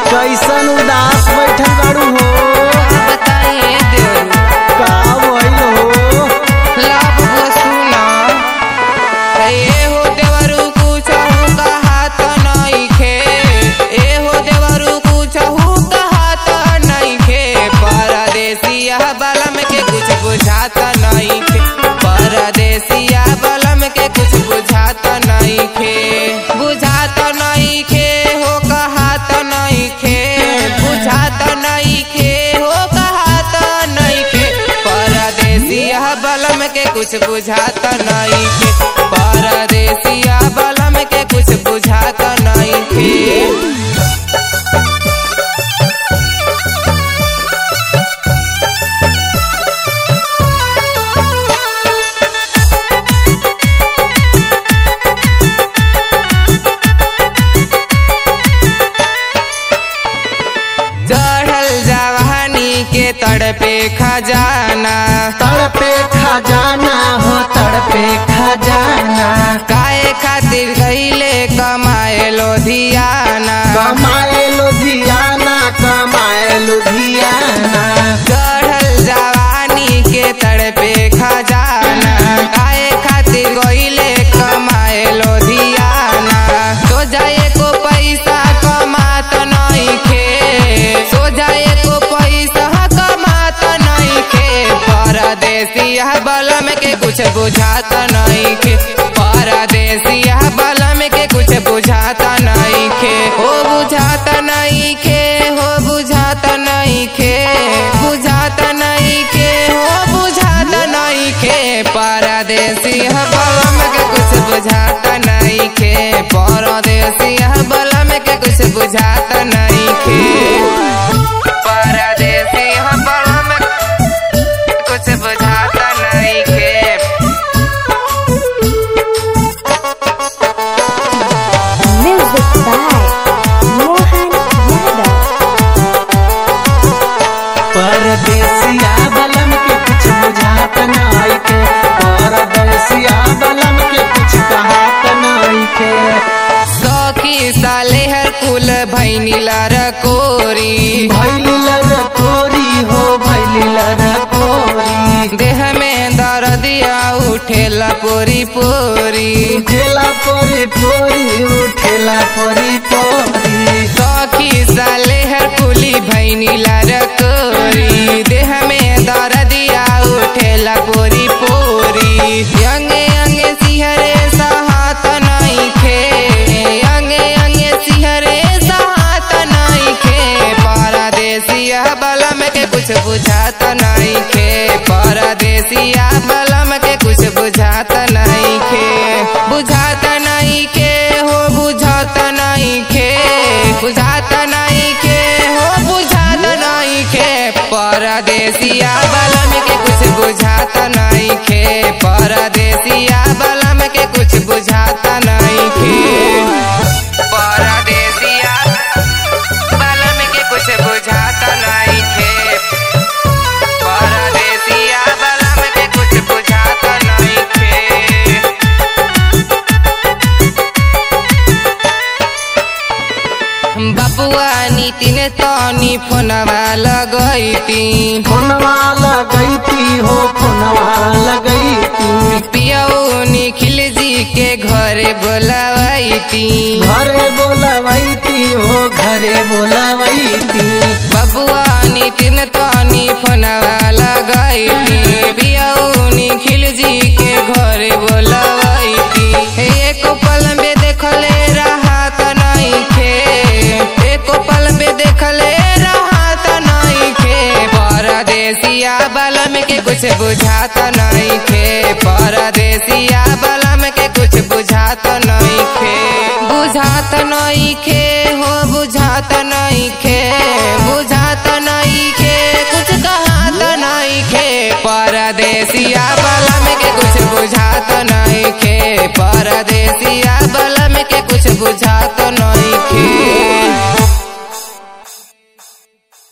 कैसन उदास बैठल बाड़ू हो बताइए देवरू का भइल हो लाभ वसूला ए हो देवरू कुछहु कहात नइखे ए हो देवरू कुछहु कहात नइखे परदेसिया बलम के कुछ बुझात नइखे परदेसिया बलम के कुछ बुझात नइखे बुझात नइखे हो कहात नइखे बुझात नइखे हो कहात नइखे परदेसिया बलम के कुछ बुझात नइखे परदेसिया बलम के कुछ बुझात नइखे चढ़ल जवानी के तड़पे खजाना तड़पे खजाना हो तड़पे खजाना काहे खातिर गईले कमाए लोधियाना कमाए लुधियाना कमाए लुधियाना चढ़ल जवानी के तड़पे खजाना काहे खातिर गईले कमाए लोधियाना तो जाए को पैसा कमात नइखे सो जाए को पैसा कमात नइखे परदेसिया बलम के कुछ बुझात नइखे परदेसिया बलम के कुछ बुझात नइखे हो बुझात नइखे हो बुझात नइखे बुझात नइखे हो बुझात नइखे परदेसिया बलम के कुछ बुझात नइखे परदेसिया बलम के कुछ बुझात नइखे परदेसिया बलम कुछ बुझात नइखे Music by Mohan Yadav. परदेसिया बलम के कुछ बुझात नाई के परदेसिया बलम के कुछ कहात नाई के सखी साले हर कुल भैनी कोरी भैली लर कोरी हो भैली लर कोरी देह में दर्दिया उठेला पोरी पोरी उठेला पोरी पोरी उठेला पोरी पोरी सखी साले हर कुली भैनी कोरी देह में दर्दिया उठेला पोरी पोरी अंगे अंगे सिहरे सहात नइखे अंगे अंगे सिहरे सहात नइखे परदेसिया बलम के कुछ बुझात नइखे परदेसिया बलम के कुछ बुझात नइखे बुझात नइखे हो बुझात नइखे बुझात नइखे हो बुझात नइखे परदेसिया बलम के कुछ बुझात नइखे परदेसिया बलम के कुछ बुझात नइखे परदेसिया बलम के कुछ बुझात नइखे परदेसिया बलम के कुछ बुझात नइखे बबुआ नितिन तनी फोनवा लगैती फोनवा लगैती हो फोनवा लगैती पियऊ निखिल जी के घरे बोलावैती घरे बोलवैती हो घरे बोलवैती बबुआ नितिन तनी फोनवा लगैती पियऊ निखिल जी के घरे बोलावैती एक पल में देखले राहत नइखे एक पल में देखले राहत नइखे परदेसिया बलम के कुछ बुझात नइखे परदेसिया बलम के कुछ बुझात नइखे बुझात नइखे हो बुझात नइखे बुझात नइखे कुछ कहात नइखे परदेसिया बलम के कुछ बुझात नइखे परदेसिया बलम